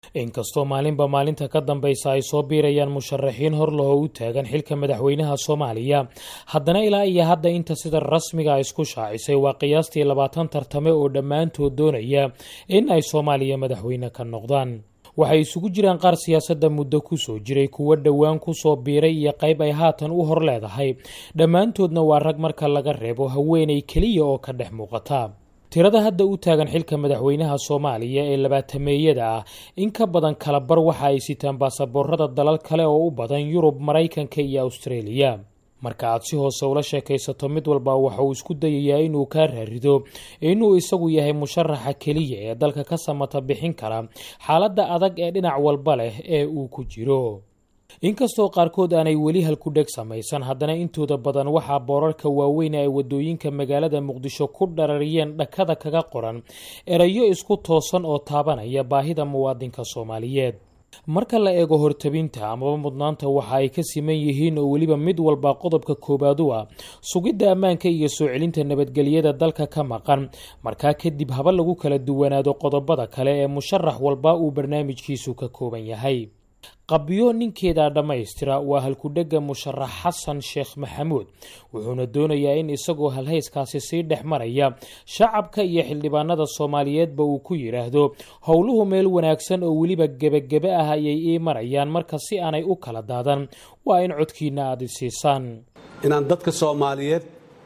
inkastoo maalinba maalinta ka dambaysa ay soo biirayaan musharaxiin hor lahoo u taagan xilka madaxweynaha soomaaliya haddana ilaa iyo hadda inta sida rasmiga isku shaacisay waa qiyaastii labaatan tartame oo dhammaantood doonaya in ay soomaaliya madaxweyne ka noqdaan waxay isugu jiraan qaar siyaasadda muddo kusoo jiray kuwo dhowaan kusoo biiray iyo qayb ay haatan u hor leedahay dhammaantoodna waa rag marka laga reebo haweenay keliya oo ka dhex muuqata tirada hadda u taagan xilka madaxweynaha soomaaliya ee labaatameeyada ah in ka badan kala bar waxa ay sitaan baasaboorada dalal kale oo u badan yurub maraykanka iyo awstareeliya marka aad si hoose ula sheekaysato mid walba waxa uu isku dayayaa inuu kaa raarido inuu isagu yahay musharaxa keliya ee dalka ka samata bixin kara xaaladda adag ee dhinac walba leh ee uu ku jiro inkastoo qaarkood aanay weli halkudheg samaysan haddana intooda badan waxaa boorarka waaweyn ay wadooyinka magaalada muqdisho ku dharariyeen dhakada kaga qoran erayo isku toosan oo taabanaya baahida muwaadinka soomaaliyeed marka la eego hortabinta amaba mudnaanta waxa ay ka siman yihiin oo weliba mid walba qodobka koowaad u ah sugidda ammaanka iyo soo celinta nabadgelyada dalka ka maqan markaa kadib haba lagu kala duwanaado qodobada kale ee musharax walba uu barnaamijkiisu ka kooban yahay qabyo ninkeeda dhammaystira waa halkudhega musharax xasan sheekh maxamuud wuxuuna doonayaa in isagoo halhayskaasi sii dhex maraya shacabka iyo xildhibaanada soomaaliyeedba uu ku yidhaahdo howluhu meel wanaagsan oo weliba gebagebe ah ayay ii marayaan marka si aanay u kala daadan waa in codkiina aada isiisaan inaan dadka soomaaliyeed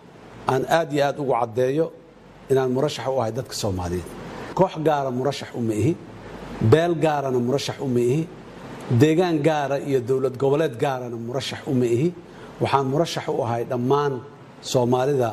aan aad iyo aad ugu caddeeyo inaan murashax u ahay dadka soomaaliyeed koox gaara murashax uma ihi beel gaarana murashax uma ihi deegaan gaara iyo dowlad goboleed gaarana murashax uma ihi waxaan murashax u ahay dhammaan soomaalida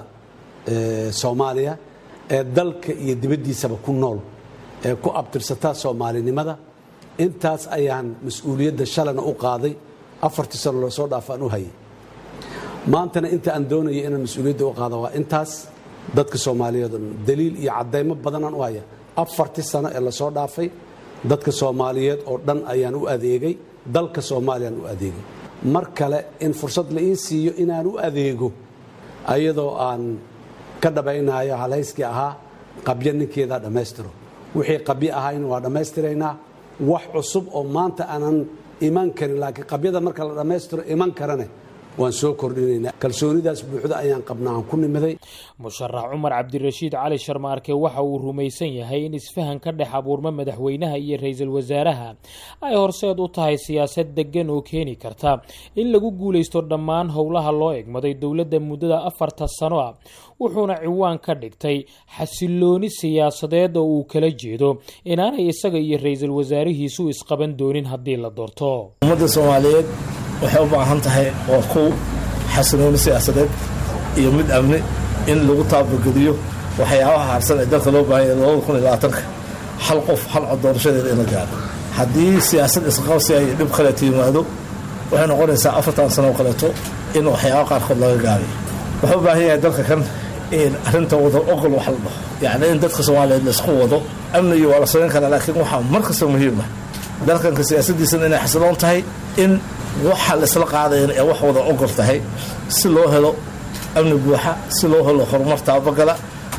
soomaaliya ee dalka iyo dibaddiisaba ku nool ee ku abtirsataa soomaalinimada intaas ayaan mas-uuliyadda shalana u qaaday afartii sano loo soo dhaafaan u hayay maantana inta aan doonaya inaan mas-uuliyadda u qaada waa intaas dadka soomaaliyeed oo dhan daliil iyo caddaymo badanaan u haya afartii sano ee lasoo dhaafay dadka soomaaliyeed oo dhan ayaan u adeegay dalka soomaaliyaan u adeegay mar kale in fursad la ii siiyo inaan u adeego ayadoo aan ka dhabaynayo halhayskii ahaa qabyo ninkeedaa dhammaystiro wixii qabyo ahayna waa dhammaystiraynaa wax cusub oo maanta aanan iman karin laakiin qabyada marka la dhammaystiro iman karane waan soo kordhinaynaa kalsoonidaas buuxda ayaan qabnaa aan ku nimiday musharax cumar cabdirashiid cali sharmaarke waxa uu rumaysan yahay in isfahan ka dhex abuurma madaxweynaha iyo ra-iisul wasaaraha ay horseed u tahay siyaasad deggan oo keeni karta in lagu guulaysto dhammaan howlaha loo egmaday dowladda muddada afarta sano ah wuxuuna ciwaan ka dhigtay xasilooni siyaasadeed oo uu kala jeedo inaanay isaga iyo ra-iisul wasaarihiisu isqaban doonin haddii la doorto ummadda soomaaliyeed waxay u baahan tahay waa kow xasilooni siyaasadeed iyo mid amni in lagu taabageliyo waxyaabaha harsan ee dalka loo baahanya labada kun iyo labaatanka hal qof hal cod doorashadeeda in la gaaro haddii siyaasad isqabsi ay dhib kaleeto yimaado waxay noqonaysaa afartan sano oo kaleeto in waxyaaba qaarkood laga gaabiyo wuxuu u baahan yahay dalka kan in arrinta wada ogol wax la dhaho yacni in dadka soomaaliyeed laisku wado amnigi waa la samayn karaa laakiin waxaa mar kasta muhiim ah dalkanka siyaasaddiisana inay xasiloon tahay in waxa laisla qaadayan ee wax wada ogol tahay si loo helo amni buuxa si loo helo horumar taabagala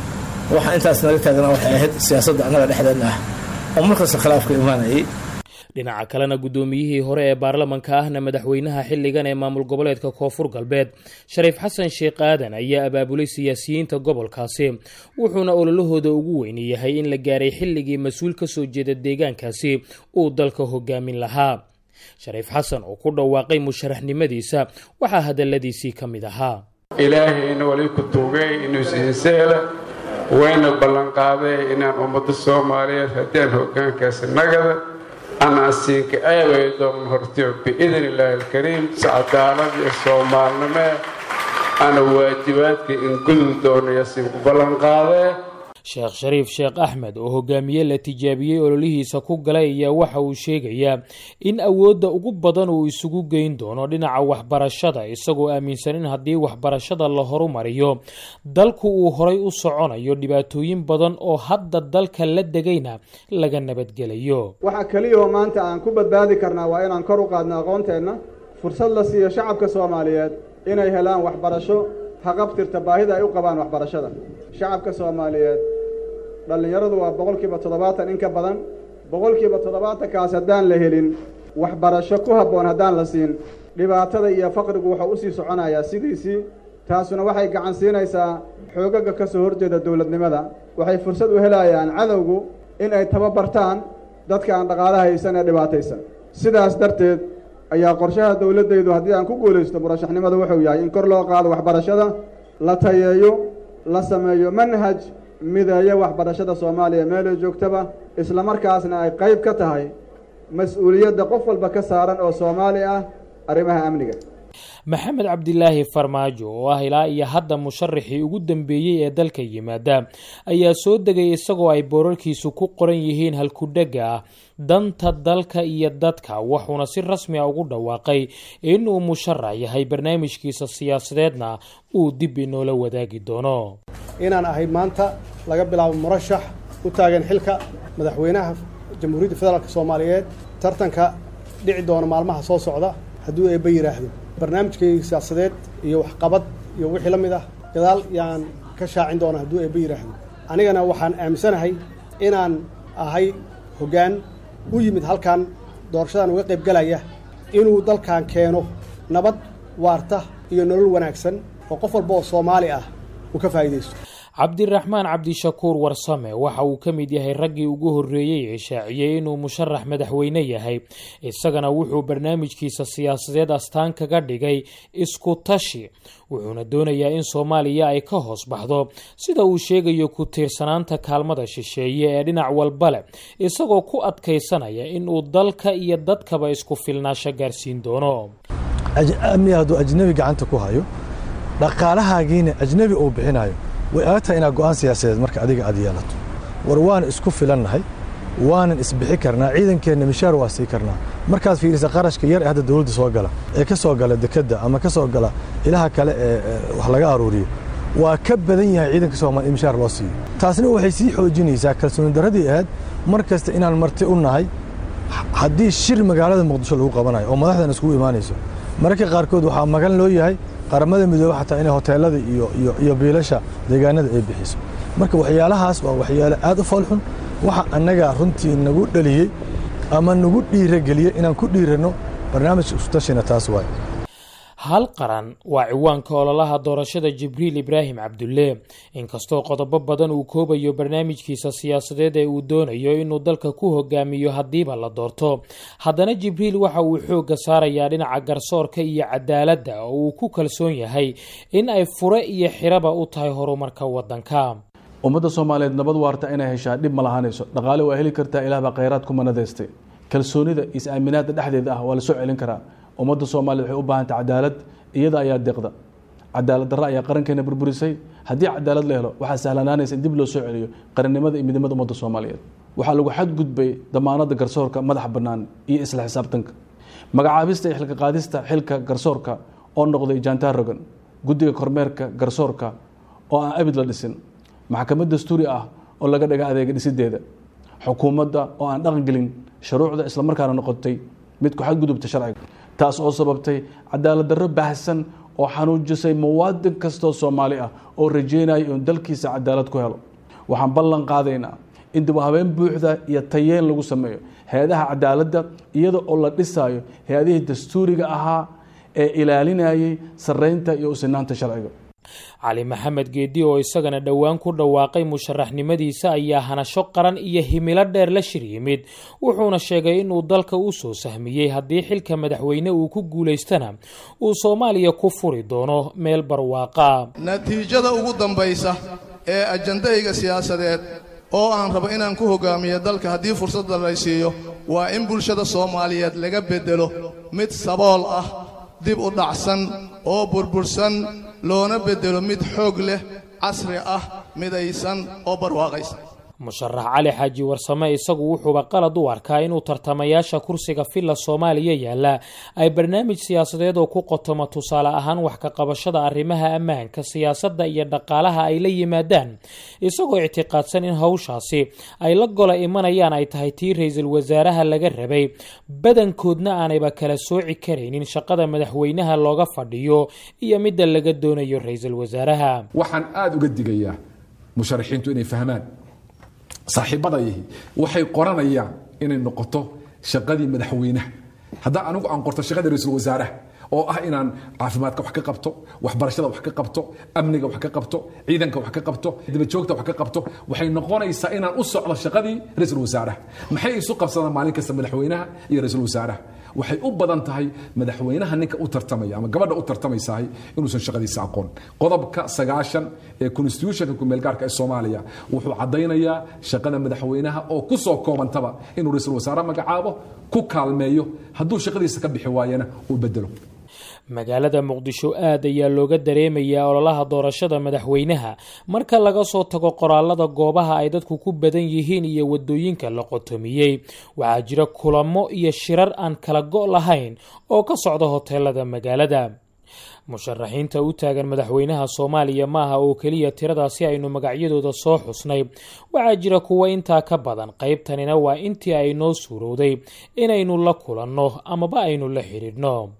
waxa intaas naga taagana waxay ahayd siyaasadda annaga dhexdeenna ah oo markasta khilaafka imaanayay dhinaca kalena guddoomiyihii hore ee baarlamanka ahna madaxweynaha xilligan ee maamul goboleedka koonfur galbeed shariif xasan sheekh aadan ayaa abaabulay siyaasiyiinta gobolkaasi wuxuuna ololahooda ugu weyni yahay in la gaaray xilligii mas-uul ka soo jeeda deegaankaasi uu dalka hogaamin lahaa shariif xasan oo ku dhawaaqay musharaxnimadiisa waxaa hadalladiisii ka mid ahaa ilaahayna wali ku tuugay inuu siinseela wayna ballanqaaday inaan ummadda soomaaliyeed haddaan hoggaankaasi nagada ana asiinka aaway doon hortiyo biidn illaahi alkariim si cadaalad iyo soomaalnimee ana waajibaadka in gudub doonayo asiinku ballanqaadee sheekh shariif sheekh axmed oo hogaamiye la tijaabiyey ololihiisa ku galay ayaa waxa uu sheegayaa in awoodda ugu badan uu isugu geyn doono dhinaca waxbarashada isagoo aaminsan in haddii waxbarashada la horumariyo dalku uu horay u soconayo dhibaatooyin badan oo hadda dalka la degayna laga nabadgelayo waxaa keliyahoo maanta aan ku badbaadi karnaa waa inaan kor u qaadno aqoonteenna fursad la siiyo shacabka soomaaliyeed inay helaan waxbarasho haqabtirta baahida ay u qabaan waxbarashada shacabka soomaaliyeed dhallinyaradu waa boqolkiiba toddobaatan in ka badan boqolkiiba toddobaatankaas haddaan la helin waxbarasho ku habboon haddaan la siin dhibaatada iyo faqrigu wuxuu u sii soconayaa sidiisii taasuna waxay gacan siinaysaa xoogaga ka soo horjeeda dowladnimada waxay fursad u helayaan cadowgu in ay tababartaan dadka aan dhaqaalaha haysan ee dhibaataysan sidaas darteed ayaa qorshaha dowladdaydu haddii aan ku guulaysto murashaxnimada wuxuu yahay in kor loo qaado waxbarashada la tayeeyo la sameeyo manhaj mideeya waxbarashada soomaaliya meelay joogtaba islamarkaasna ay qayb ka tahay mas-uuliyadda qof walba ka saaran oo soomaali ah arrimaha amniga maxamed cabdilaahi farmaajo oo ah ilaa iyo hadda musharaxii ugu dambeeyey ee dalka yimaada ayaa soo degay isagoo ay boorarkiisu ku qoran yihiin halkudhega ah danta dalka iyo dadka wuxuuna si rasmi a ugu dhawaaqay inuu musharax yahay barnaamijkiisa siyaasadeedna uu dib inoola wadaagi doono inaan ahay maanta laga bilaabo murashax u taagan xilka madaxweynaha jamhuuriyadda federaalk soomaaliyeed tartanka dhici doona maalmaha soo socda hadduu eebba yidhaahdo barnaamijkayga siyaasadeed iyo waxqabad iyo wixii la mid ah gadaal yaan ka shaacin doona hadduu eebba yidhaahdo anigana waxaan aaminsanahay inaan ahay hoggaan u yimid halkan doorashadan uga qayb galaya inuu dalkan keeno nabad waarta iyo nolol wanaagsan oo qof walba oo soomaali ah uu ka faa'iidaysto cabdiraxmaan cabdishakuur warsame waxa uu ka mid yahay raggii ugu horreeyey ee shaaciyey inuu musharax madaxweyne yahay isagana wuxuu barnaamijkiisa siyaasadeed astaan kaga dhigay isku tashi wuxuuna doonayaa in soomaaliya ay ka hoos baxdo sida uu sheegayo ku tiirsanaanta kaalmada shisheeye ee dhinac walba leh isagoo ku adkaysanaya inuu dalka iyo dadkaba isku filnaasho gaarsiin doono amni hadduu ajnebi gacanta ku hayo dhaqaalahaagiina ajnebi uu bixinayo way adag tahay inaad go'aan siyaasadeed marka adiga aad yeelato war waan isku filannahay waanan isbixi karnaa ciidankeenna mishaar waa sii karnaa markaad fiirisa qarashka yar ee hadda dawladda soo gala ee ka soo gala dekedda ama ka soo gala ilaha kale ee wax laga aruuriyo waa ka badan yahay ciidanka soomaaliya in mishaar loo siiyo taasna waxay sii xoojinaysaa kalsooni darradii ahayd mar kasta inaan marti u nahay haddii shir magaalada muqdisho lagu qabanayo oo madaxdan iskugu imaanayso mararka qaarkood waxaa magan loo yahay qaramada midoobe xataa inay hoteelada iyo iyo iyo biilasha deegaanada ay bixiso marka waxyaalahaas waa waxyaalo aad u foolxun waxa annaga runtii nagu dhaliyey ama nagu dhiirageliyey inaan ku dhiiranno barnaamijka iskutashina taas waay hal qaran waa ciwaanka ololaha doorashada jibriil ibraahim cabdulle inkastoo qodobo badan uu koobayo barnaamijkiisa siyaasadeed ee uu doonayo inuu dalka ku hogaamiyo haddiiba la doorto haddana jibriil waxa uu xoogga saarayaa dhinaca garsoorka iyo cadaaladda oo uu ku kalsoon yahay in ay fure iyo xiraba u tahay horumarka waddanka ummadda soomaaliyeed nabad waarta inay heshaa dhib ma lahaanayso dhaqaale waa heli kartaa ilaah baa khayraad ku manadaystay kalsoonida is-aaminaadda dhexdeeda ah waa la soo celin karaa ummadda soomaaliyed waxay u baahantay cadaalad iyada ayaa deeqda cadaalad darra ayaa qarankeena burburisay haddii cadaalad la helo waxaa sahlanaanaysa in dib loo soo celiyo qarannimada iyo midnimada ummadda soomaaliyeed waxaa lagu xadgudbay damaanadda garsoorka madaxa bannaan iyo isla xisaabtanka magacaabista iyo xilka qaadista xilka garsoorka oo noqday jantar rogan guddiga kormeerka garsoorka oo aan abid la dhisin maxkamad dastuuri ah oo laga dhaga adeega dhisideeda xukuumadda oo aan dhaqan gelin shuruucda islamarkaana noqotay mid ku xadgudubta sharciga taas oo sababtay cadaalad darro baahsan oo xanuujisay muwaadin kastoo soomaali ah oo rajeynaya inuu dalkiisa cadaalad ku helo waxaan ballan qaadaynaa in dib u habeen buuxda iyo tayeen lagu sameeyo hay-adaha cadaaladda iyada oo la dhisaayo hay-adihii dastuuriga ahaa ee ilaalinayay sarreynta iyo usinaanta sharciga cali maxamed geedi oo isagana dhowaan ku dhawaaqay musharaxnimadiisa ayaa hanasho qaran iyo himilo dheer la shir yimid wuxuuna sheegay inuu dalka u soo sahmiyey haddii xilka madaxweyne uu ku guulaystana uu soomaaliya ku furi doono meel barwaaqa natiijada ugu dambaysa ee ajandayga siyaasadeed oo aan rabo inaan ku hogaamiyo dalka haddii fursadda lay siiyo waa in bulshada soomaaliyeed laga beddelo mid sabool ah dib u dhacsan oo burbursan loona beddelo mid xoog leh casri ah midaysan oo barwaaqaysan musharax cali xaaji warsame isagu wuxuuba qalad u arkaa inuu tartamayaasha kursiga villa soomaaliya yaalla ay barnaamij siyaasadeed oo ku qotomo tusaale ahaan wax ka qabashada arrimaha ammaanka siyaasadda iyo dhaqaalaha ay la yimaadaan isagoo ictiqaadsan in hawshaasi ay la gola imanayaan ay tahay tii ra-iisul wasaaraha laga rabay badankoodna aanayba kala sooci karaynin shaqada madaxweynaha looga fadhiyo iyo midda laga doonayo ra-iisul wasaaraha waxaan aada uga digayaa musharaxiintu inay fahmaan saaxiibadayihi waxay qoranayaan inay noqoto shaqadii madaxweynaha haddaan anigu aan qorto shaqadii ra-iisul wasaaraha oo ah inaan caafimaadka wax ka qabto waxbarashada wax ka qabto amniga wax ka qabto ciidanka wax ka qabto dabajoogta wax ka qabto waxay noqonaysaa inaan u socdo shaqadii ra-iisul wasaaraha maxay isu qabsadaan maalin kasta madaxweynaha iyo ra-iisul wasaaraha waxay u badan tahay madaxweynaha ninka u tartamaya ama gabadha u tartamaysahay inuusan shaqadiisa aqoon qodobka sagaashan ee constitutionka kumeelgaarka ee soomaaliya wuxuu caddaynayaa shaqada madaxweynaha oo ku soo koobantaba inuu ra-iisul wasaare magacaabo ku kaalmeeyo hadduu shaqadiisa ka bixi waayana uu bedelo magaalada muqdisho aad ayaa looga dareemayaa ololaha doorashada madaxweynaha marka laga soo tago qoraalada goobaha ay dadku ku badan yihiin iyo wadooyinka la qotomiyey waxaa jira kulamo iyo shirar aan kala go' lahayn oo ka socda hoteelada magaalada musharaxiinta u taagan madaxweynaha soomaaliya maaha oo keliya tiradaasi aynu magacyadooda soo xusnay waxaa jira kuwo intaa ka badan qaybtanina waa intii ay noo suurowday inaynu la kulanno amaba aynu la xidhiidhno